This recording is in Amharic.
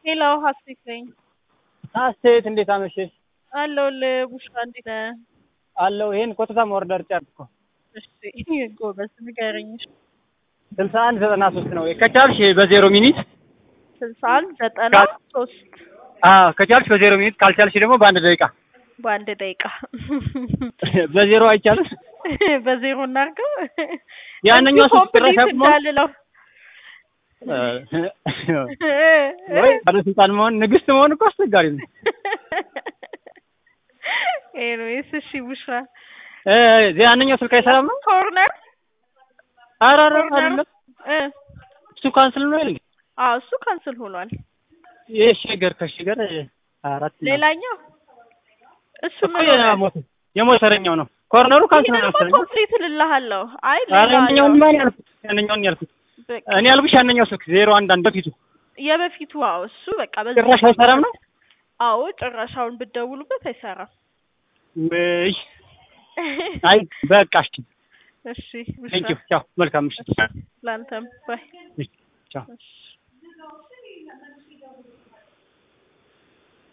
ሌላው ሀሴት ነኝ። ሀሴት እንዴት አመሸሽ? አለሁልህ ቡሽራ እንዴት ነህ? አለሁ። ይሄን ኮተታ ኦርደር ጨርኩ። እሺ ጎበዝ ንገረኝ። እሺ ስልሳ አንድ ዘጠና ሶስት ነው ከቻልሽ በዜሮ ሚኒት ስልሳ አንድ ዘጠና ሶስት አዎ ከቻልሽ በዜሮ ሚኒት ካልቻልሽ ደግሞ በአንድ ደቂቃ በአንድ ደቂቃ በዜሮ አይቻልም። በዜሮ እናድርገው። ያንኛው እንዲሁ ስልክ ጭራሽ ኮምፕሊት አቁሞ እንዳልለው ወይ ባለስልጣን መሆን ንግስት መሆን እኮ አስቸጋሪ ነው። ኤኒዌይስ እሺ ቡሽራ እ ያንኛው ስልክ አይሰራም ነው? ኮርነር ኧረ ኧረ ኮርነር አይደለም እ እሱ ካንስል ነው አይደል? አዎ እሱ ካንስል ሆኗል። ይሄ ሸገር ከሸገር አራት ነው። ሌላኛው እሱ እኮ ምን ሆነ? የሞተ- የሞተረኛው ነው። ኮርነሩ ካንስል ነው ይሄንማ መሰለኝ። ኮምፕሊት እልልሃለሁ። አይ ኧረ ሌላ ያንኛውን ነው። ማን ያልኩት? ያንኛውን ያልኩት በቃ እኔ ያልኩሽ ያንኛው ስልክ ዜሮ አንድ አንድ በፊቱ የበፊቱ አዎ እሱ በቃ በዚህ ጭራሽ አይሰራም ነው? አዎ ጭራሻውን ብትደውሉበት አይሰራም። ወይ አይ በቃ እሺ እሺ ቴንክ ዩ ቡሽራ ቻው መልካም ምሽት ለአንተም ባይ ቻው እሺ